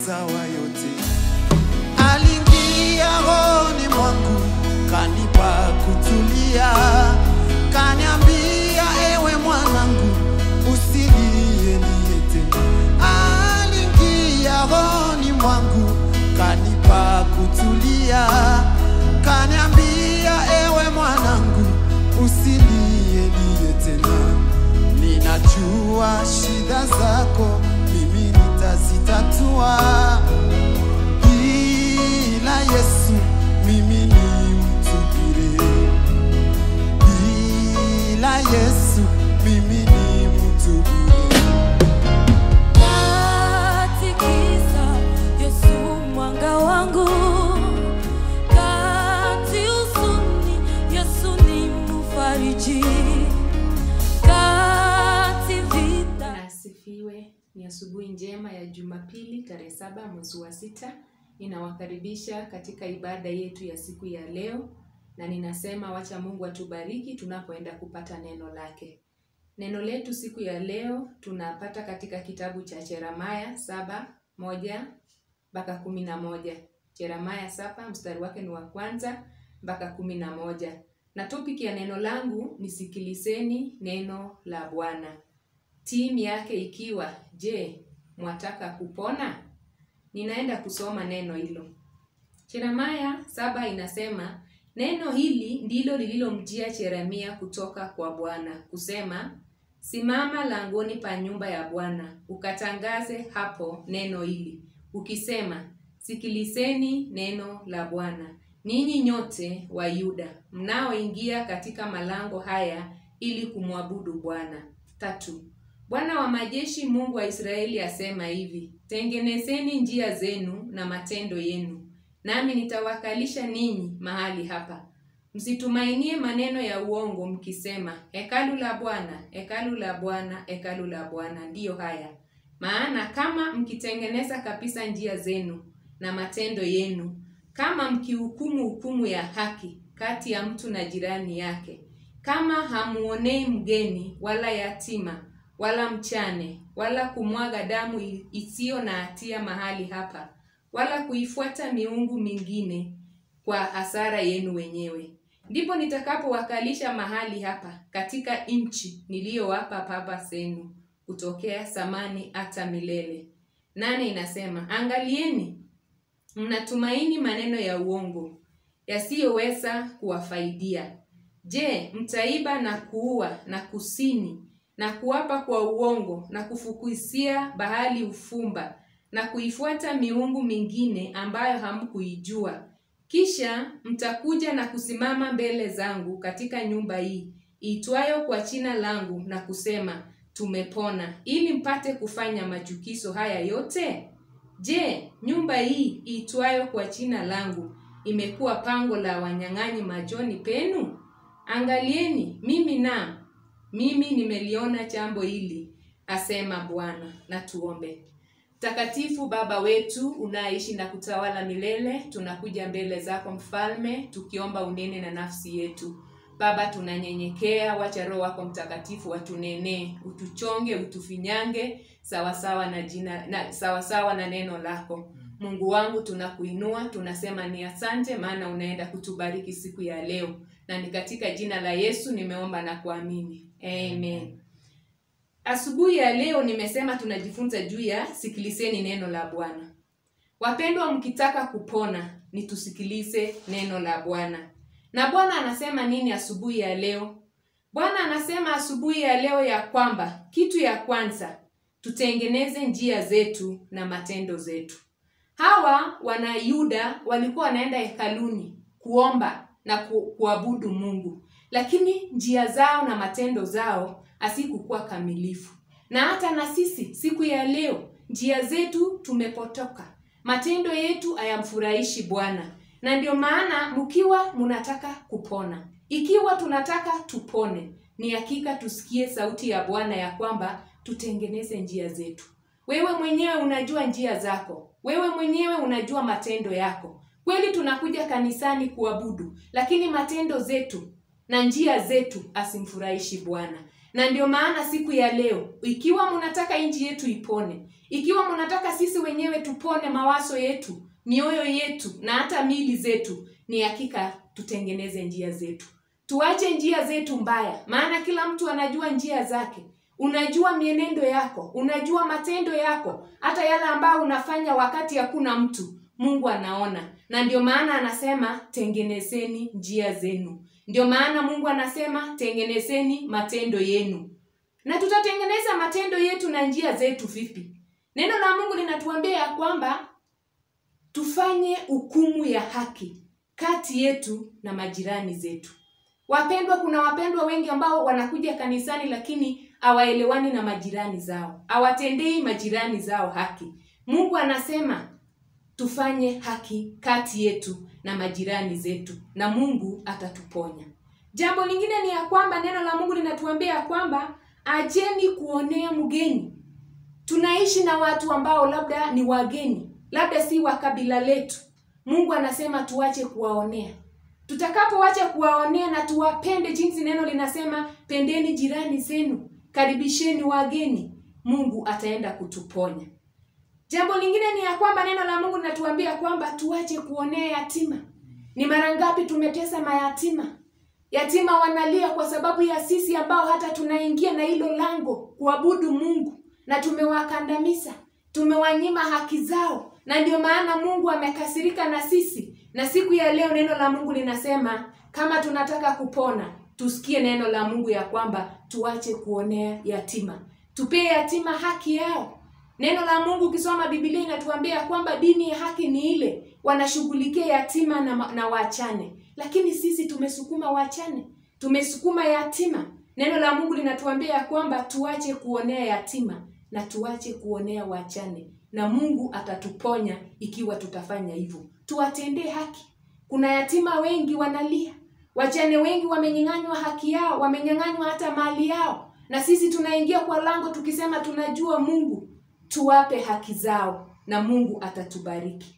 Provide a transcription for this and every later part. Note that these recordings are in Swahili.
sawa yote. Aliingia rohoni mwangu, kanipa kutulia, kaniambia ewe mwanangu, usilie lie tena. Aliingia rohoni mwangu, kanipa kutulia, kaniambia ewe mwanangu, usilie lie tena. Ninajua shida zako, mimi nitazitatua. Bila Yesu mimi ni mtu bure. Bila Yesu mimi ni mtu bure. Katikisa Yesu mwanga wangu, kati huzuni Yesu ni mfariji, kati vita Bwana asifiwe. Ni asubuhi njema ya Jumapili tarehe saba mwezi wa sita. Ninawakaribisha katika ibada yetu ya siku ya leo, na ninasema wacha Mungu atubariki tunapoenda kupata neno lake. Neno letu siku ya leo tunapata katika kitabu cha Yeremia saba moja mpaka kumi na moja. Yeremia saba mstari wake ni wa kwanza mpaka kumi na moja, na topic ya neno langu ni sikilizeni neno la Bwana timu yake ikiwa je, mwataka kupona? Ninaenda kusoma neno hilo. Yeremia saba inasema neno hili ndilo lililomjia Yeremia kutoka kwa Bwana kusema, simama langoni pa nyumba ya Bwana ukatangaze hapo neno hili ukisema, sikilizeni neno la Bwana ninyi nyote wa Yuda mnaoingia katika malango haya ili kumwabudu Bwana. Tatu. Bwana wa majeshi Mungu wa Israeli asema hivi: tengenezeni njia zenu na matendo yenu, nami nitawakalisha ninyi mahali hapa. Msitumainie maneno ya uongo mkisema, hekalu la Bwana, hekalu la Bwana, hekalu la Bwana ndiyo haya. Maana kama mkitengeneza kabisa njia zenu na matendo yenu, kama mkihukumu hukumu ya haki kati ya mtu na jirani yake, kama hamuonei mgeni wala yatima wala mchane wala kumwaga damu i- isiyo na hatia mahali hapa, wala kuifuata miungu mingine kwa hasara yenu wenyewe, ndipo nitakapowakalisha mahali hapa katika nchi niliyowapa baba zenu kutokea zamani hata milele. Nane inasema, angalieni, mnatumaini maneno ya uongo yasiyoweza kuwafaidia. Je, mtaiba na kuua na kusini na kuapa kwa uongo na kufukuzia bahali ufumba na kuifuata miungu mingine ambayo hamkuijua. Kisha mtakuja na kusimama mbele zangu katika nyumba hii iitwayo kwa jina langu na kusema, tumepona, ili mpate kufanya machukizo haya yote? Je, nyumba hii iitwayo kwa jina langu imekuwa pango la wanyang'anyi machoni penu? Angalieni, mimi na mimi nimeliona jambo hili, asema Bwana. Na tuombe. Mtakatifu Baba wetu unaishi na kutawala milele, tunakuja mbele zako Mfalme, tukiomba unene na nafsi yetu. Baba, tunanyenyekea, wacha Roho wako Mtakatifu watunenee, utuchonge, utufinyange sawasawa na jina na sawasawa na neno lako. Mungu wangu, tunakuinua, tunasema ni asante, maana unaenda kutubariki siku ya leo, na ni katika jina la Yesu nimeomba na kuamini, amen. Asubuhi ya leo nimesema tunajifunza juu ya sikilizeni neno la Bwana. Wapendwa, mkitaka kupona ni tusikilize neno la Bwana. Na Bwana anasema nini asubuhi ya leo? Bwana anasema asubuhi ya leo ya kwamba kitu ya kwanza tutengeneze njia zetu na matendo zetu. Hawa wana Yuda walikuwa wanaenda hekaluni kuomba na ku, kuabudu Mungu, lakini njia zao na matendo zao hazikukuwa kamilifu. Na hata na sisi siku ya leo njia zetu tumepotoka, matendo yetu hayamfurahishi Bwana, na ndio maana mkiwa mnataka kupona, ikiwa tunataka tupone, ni hakika tusikie sauti ya Bwana ya kwamba tutengeneze njia zetu. Wewe mwenyewe unajua njia zako, wewe mwenyewe unajua matendo yako. Kweli tunakuja kanisani kuabudu, lakini matendo zetu na njia zetu asimfurahishi Bwana. na ndio maana siku ya leo ikiwa mnataka nchi yetu ipone ikiwa mnataka sisi wenyewe tupone mawazo yetu mioyo yetu na hata mili zetu ni hakika tutengeneze njia zetu tuache njia zetu mbaya maana kila mtu anajua njia zake unajua mienendo yako unajua matendo yako hata yale ambayo unafanya wakati hakuna mtu mungu anaona na ndio maana anasema tengenezeni njia zenu ndio maana mungu anasema tengenezeni matendo yenu na tutatengeneza matendo yetu na njia zetu vipi neno la mungu linatuambia ya kwamba tufanye hukumu ya haki kati yetu na majirani zetu wapendwa kuna wapendwa wengi ambao wanakuja kanisani lakini hawaelewani na majirani zao hawatendei majirani zao haki mungu anasema tufanye haki kati yetu na majirani zetu na mungu atatuponya jambo lingine ni ya kwamba neno la mungu linatuambia ya kwamba ajeni kuonea mgeni tunaishi na watu ambao labda ni wageni labda si wa kabila letu mungu anasema tuache kuwaonea tutakapoacha kuwaonea na tuwapende jinsi neno linasema pendeni jirani zenu karibisheni wageni mungu ataenda kutuponya jambo lingine ni ya kwamba neno la mungu linatuambia kwamba tuache kuonea yatima ni mara ngapi tumetesa mayatima yatima wanalia kwa sababu ya sisi ambao hata tunaingia na hilo lango kuabudu mungu na tumewakandamiza tumewanyima haki zao na ndio maana mungu amekasirika na sisi na siku ya leo neno la mungu linasema kama tunataka kupona tusikie neno la mungu ya kwamba tuache kuonea yatima tupee yatima haki yao neno la mungu ukisoma bibilia inatuambia kwamba dini ya haki ni ile wanashughulikia yatima na, na wachane lakini sisi tumesukuma wachane tumesukuma yatima neno la mungu linatuambia ya kwamba tuache kuonea yatima na tuache kuonea wachane na mungu atatuponya ikiwa tutafanya hivyo tuwatendee haki kuna yatima wengi wanalia wachane wengi wamenyang'anywa haki yao wamenyang'anywa hata mali yao na sisi tunaingia kwa lango tukisema tunajua mungu tuwape haki zao na mungu atatubariki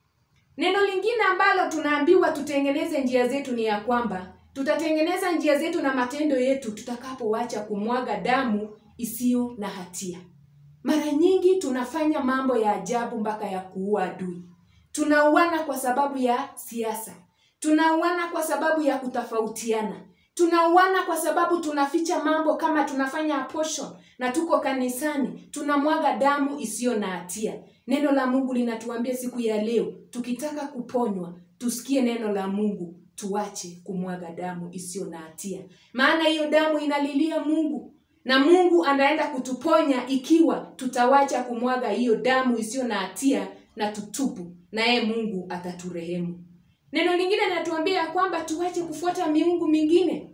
neno lingine ambalo tunaambiwa tutengeneze njia zetu ni ya kwamba tutatengeneza njia zetu na matendo yetu tutakapowacha kumwaga damu isiyo na hatia mara nyingi tunafanya mambo ya ajabu mpaka ya kuua adui tunauana kwa sababu ya siasa tunauana kwa sababu ya kutofautiana tunauana kwa sababu tunaficha mambo kama tunafanya apostle na tuko kanisani tunamwaga damu isiyo na hatia neno la mungu linatuambia siku ya leo tukitaka kuponywa tusikie neno la mungu tuache kumwaga damu isiyo na hatia maana hiyo damu inalilia mungu na mungu anaenda kutuponya ikiwa tutawacha kumwaga hiyo damu isiyo na hatia na tutupu naye mungu ataturehemu neno lingine linatuambia ya kwamba tuache kufuata miungu mingine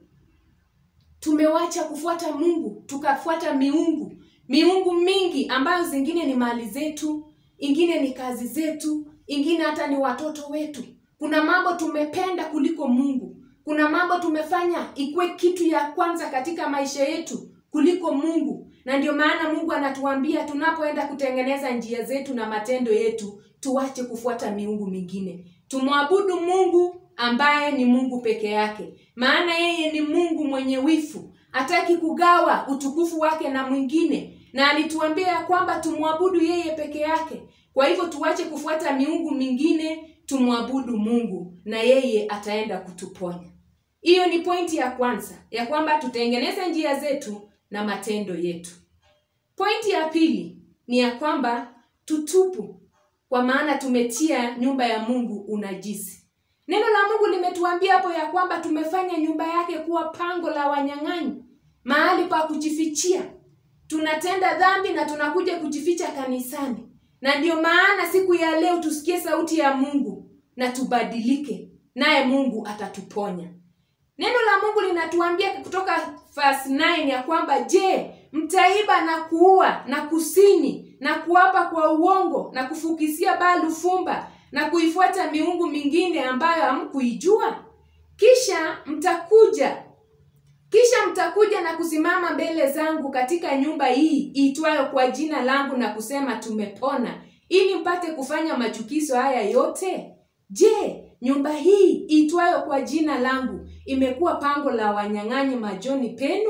tumewacha kufuata mungu tukafuata miungu miungu mingi ambayo zingine ni mali zetu ingine ni kazi zetu ingine hata ni watoto wetu kuna mambo tumependa kuliko mungu kuna mambo tumefanya ikuwe kitu ya kwanza katika maisha yetu kuliko mungu na ndio maana mungu anatuambia tunapoenda kutengeneza njia zetu na matendo yetu tuache kufuata miungu mingine tumwabudu mungu ambaye ni mungu peke yake maana yeye ni mungu mwenye wifu hataki kugawa utukufu wake na mwingine na alituambia ya kwamba tumwabudu yeye peke yake kwa hivyo tuache kufuata miungu mingine tumwabudu mungu na yeye ataenda kutuponya hiyo ni pointi ya kwanza ya kwamba tutengeneze njia zetu na matendo yetu pointi ya pili ni ya kwamba tutupu kwa maana tumetia nyumba ya mungu unajisi neno la mungu limetuambia hapo ya kwamba tumefanya nyumba yake kuwa pango la wanyang'anyi mahali pa kujifichia tunatenda dhambi na tunakuja kujificha kanisani na ndio maana siku ya leo tusikie sauti ya mungu na tubadilike naye mungu atatuponya neno la mungu linatuambia kutoka verse 9 ya kwamba je mtaiba na kuua na kusini na kuapa kwa uongo na kufukisia balu fumba na kuifuata miungu mingine ambayo hamkuijua kisha mtakuja kisha mtakuja na kusimama mbele zangu katika nyumba hii iitwayo kwa jina langu na kusema tumepona ili mpate kufanya machukizo haya yote je nyumba hii iitwayo kwa jina langu imekuwa pango la wanyang'anyi majoni penu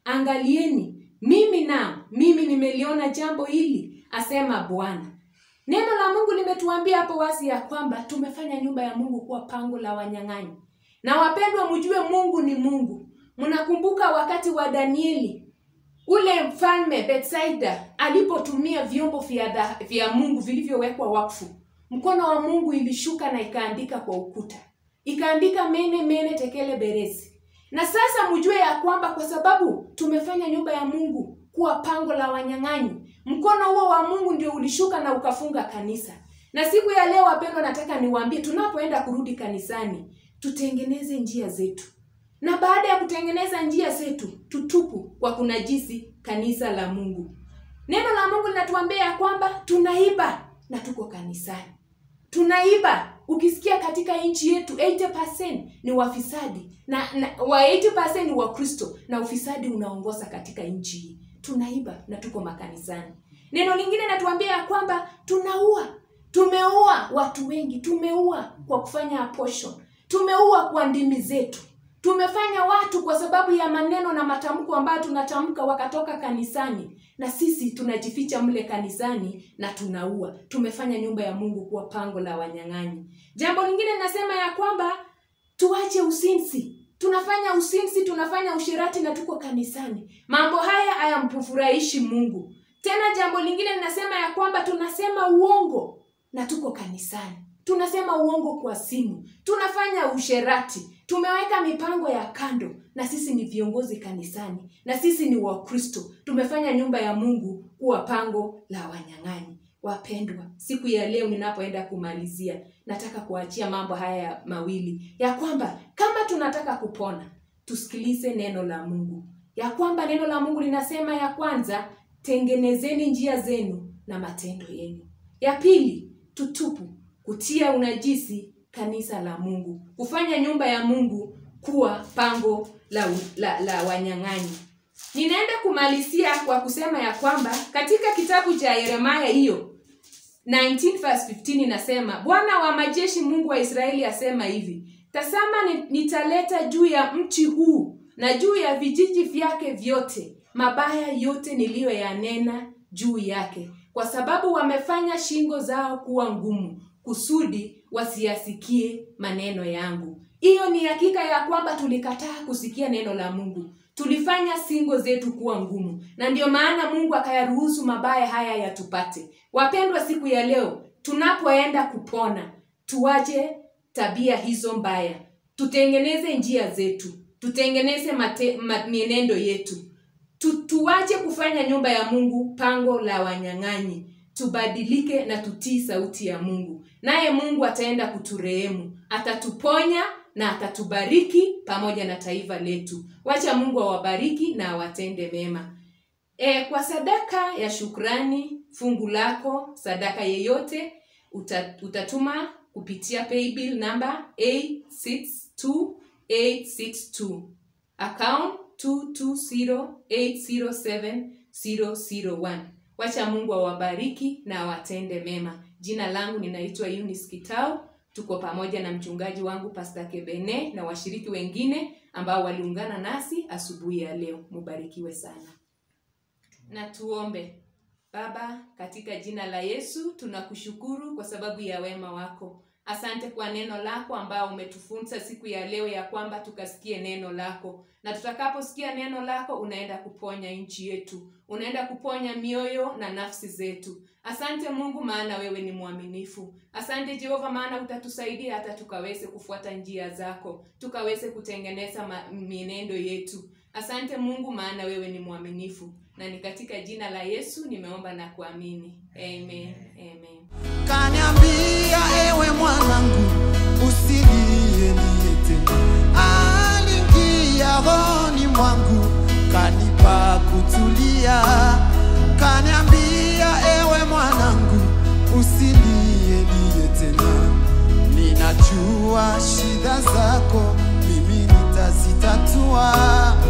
angalieni mimi na mimi nimeliona jambo hili asema bwana neno la mungu limetuambia hapo wazi ya kwamba tumefanya nyumba ya mungu kuwa pango la wanyang'anyi na wapendwa mjue mungu ni mungu mnakumbuka wakati wa danieli ule mfalme betsaida alipotumia vyombo vya, dha- vya mungu vilivyowekwa wakfu mkono wa mungu ilishuka na ikaandika kwa ukuta ikaandika mene mene tekele berezi na sasa mjue ya kwamba kwa sababu tumefanya nyumba ya mungu kuwa pango la wanyang'anyi mkono huo wa mungu ndio ulishuka na ukafunga kanisa na siku ya leo wapendwa nataka niwaambie tunapoenda kurudi kanisani tutengeneze njia zetu na baada ya kutengeneza njia zetu tutupu kwa kunajisi kanisa la mungu neno la mungu linatuambia ya kwamba tunaiba na tuko kanisani tunaiba ukisikia katika nchi yetu 80 ni wafisadi na, na wa 80 ni wakristo na ufisadi unaongoza katika nchi hii tunaiba na tuko makanisani neno lingine natuambia ya kwamba tunaua tumeua watu wengi tumeua kwa kufanya abortion tumeua kwa ndimi zetu tumefanya watu kwa sababu ya maneno na matamko ambayo tunatamka wakatoka kanisani na sisi tunajificha mle kanisani na tunaua tumefanya nyumba ya mungu kuwa pango la wanyang'anyi jambo lingine linasema ya kwamba tuache usinzi tunafanya usinzi tunafanya ushirati na tuko kanisani mambo haya hayampufurahishi mungu tena jambo lingine linasema ya kwamba tunasema uongo na tuko kanisani tunasema uongo kwa simu tunafanya usherati tumeweka mipango ya kando na sisi ni viongozi kanisani na sisi ni wakristo tumefanya nyumba ya mungu kuwa pango la wanyang'anyi wapendwa siku ya leo ninapoenda kumalizia nataka kuachia mambo haya mawili ya kwamba kama tunataka kupona tusikilize neno la mungu ya kwamba neno la mungu linasema ya kwanza tengenezeni njia zenu na matendo yenu ya pili tutupu kutia unajisi kanisa la mungu kufanya nyumba ya mungu kuwa pango la, la, la wanyang'anyi ninaenda kumalizia kwa kusema ya kwamba katika kitabu cha yeremaya hiyo 19 verse 15 inasema bwana wa majeshi mungu wa israeli asema hivi tazama ni- nitaleta juu ya mchi huu na juu ya vijiji vyake vyote mabaya yote niliyoyanena juu yake kwa sababu wamefanya shingo zao kuwa ngumu kusudi wasiyasikie maneno yangu hiyo ni hakika ya kwamba tulikataa kusikia neno la mungu tulifanya singo zetu kuwa ngumu na ndio maana mungu akayaruhusu mabaya haya yatupate wapendwa siku ya leo tunapoenda kupona tuache tabia hizo mbaya tutengeneze njia zetu tutengeneze mate, ma, mienendo yetu tu, tuache kufanya nyumba ya mungu pango la wanyang'anyi tubadilike na tutii sauti ya mungu naye mungu ataenda kuturehemu atatuponya na atatubariki pamoja na taifa letu wacha mungu awabariki na awatende mema e, kwa sadaka ya shukrani fungu lako sadaka yeyote uta, utatuma kupitia paybill namba 862862 account 220807 wacha mungu awabariki na awatende mema jina langu ninaitwa Eunice kitao tuko pamoja na mchungaji wangu pasta kebene na washiriki wengine ambao waliungana nasi asubuhi ya leo mubarikiwe sana na tuombe baba katika jina la yesu tunakushukuru kwa sababu ya wema wako asante kwa neno lako ambao umetufunza siku ya leo ya kwamba tukasikie neno lako na tutakaposikia neno lako unaenda kuponya nchi yetu unaenda kuponya mioyo na nafsi zetu asante mungu maana wewe ni mwaminifu asante jehova maana utatusaidia hata tukaweze kufuata njia zako tukaweze kutengeneza ma- mienendo yetu asante mungu maana wewe ni mwaminifu na ni katika jina la yesu nimeomba na kuamini amen amen kaniambia ewe mwanangu usilie niye tena aliingia rohoni mwangu kanipa kutulia kaniambia ewe mwanangu usilie niye tena ninajua shida zako mimi nitazitatua